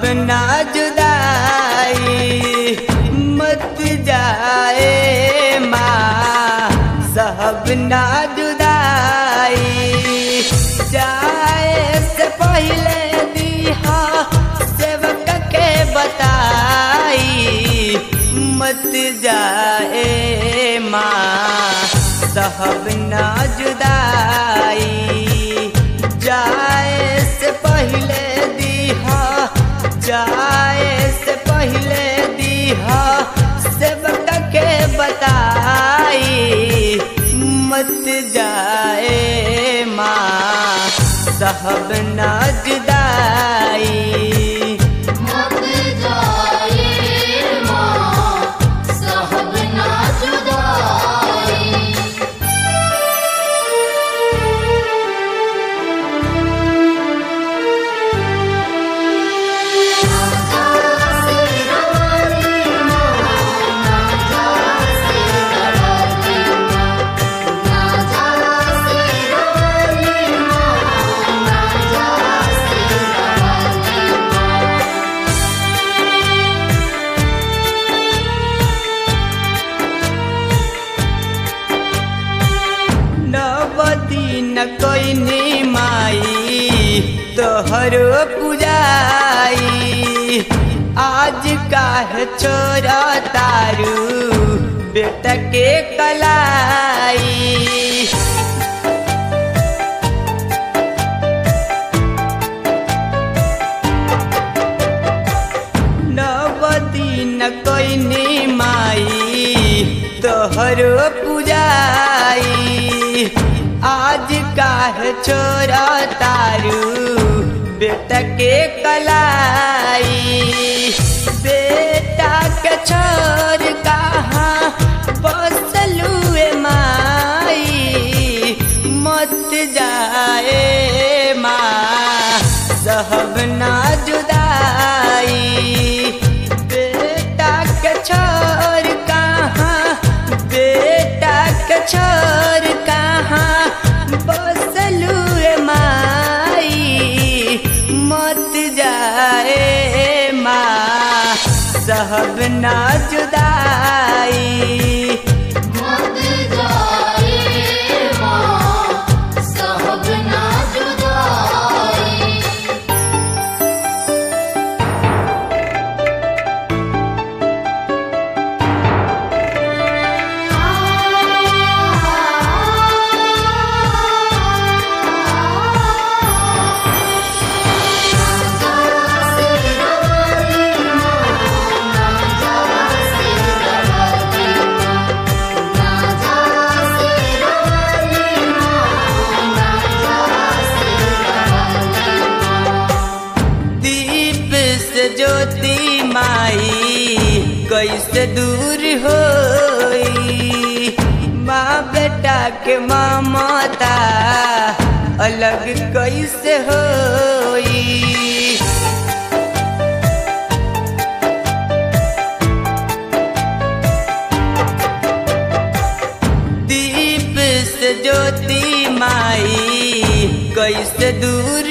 ना जुदाई मत जाए माँ साहब ना जुदाई जाए से पहले दिहा सेवक के बताई मत जाए माँ साहब ना जुदाई जाए से पहले दिहा जाए से पहले दिहा सेवक के बताई मत जाए माँ साहब ना जुदाई मत जाए माँ साहब ना जुदाई नवदीन कोइनी माई तोहरो पूजाई आज काहे छोरा तारू बेटा के कलाई नवदीन कोइनी माई तोहरो पूजाई आज काहे छोरा तारू बेटा के कलाई बेटा के छोर कहाँ बसलुए माई मत जाए माँ सहब ना जुदाई बेटा के छोर कहाँ बेटा के छोर कहाँ बसलुए माई मत जाए माँ सहब ना जुदाई मत जाए माँ साहब ना जुदाई दीप से ज्योति माई कैसे दूर होई माँ बेटा के ममता अलग कैसे होई दीप से ज्योति माई कैसे दूर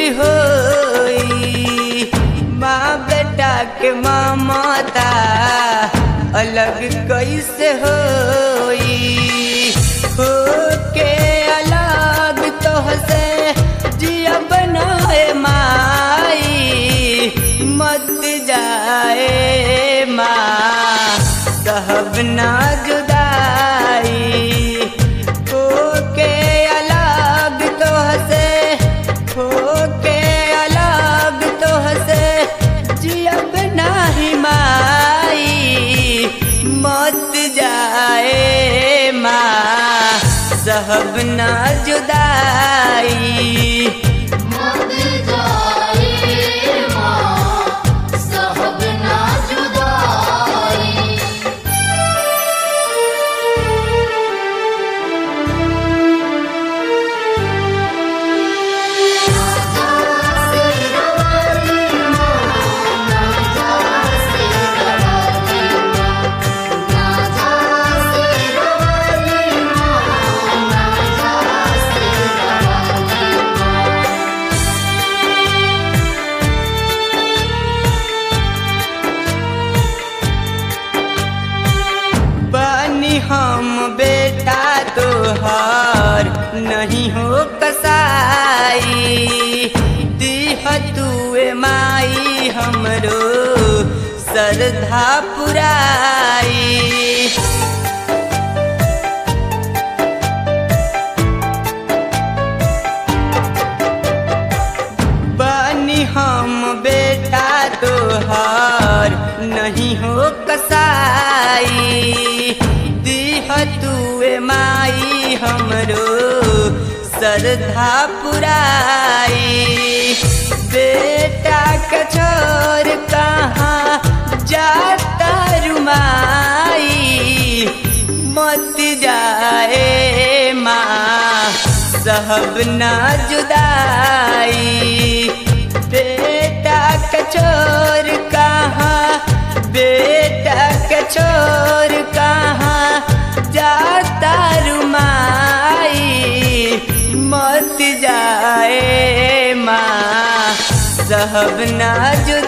होई माँ बेटा के ममता अलग कैसे होई हो के अलग तो से जिया बनाए माई मत जाए माँ सहब ना जुदाई हो के अलग तो से हो के अलग तो से जियब नाही माई मत जाए माँ सहब ना जुदाई मत जाए माँ साहब ना जुदाई ना श्रद्धा पुराई बनी हम बेटा तोहार नहीं हो कसाई दीह तुए माई हमरो श्रद्धा पुराई बेटा के छोर कहाँ जाता रुमाई मत जाए माँ सहब ना जुदाई बेटा के छोर कहाँ बेटा के छोर कहाँ जाता रुमाई मत जाए माँ सहब ना जुदाई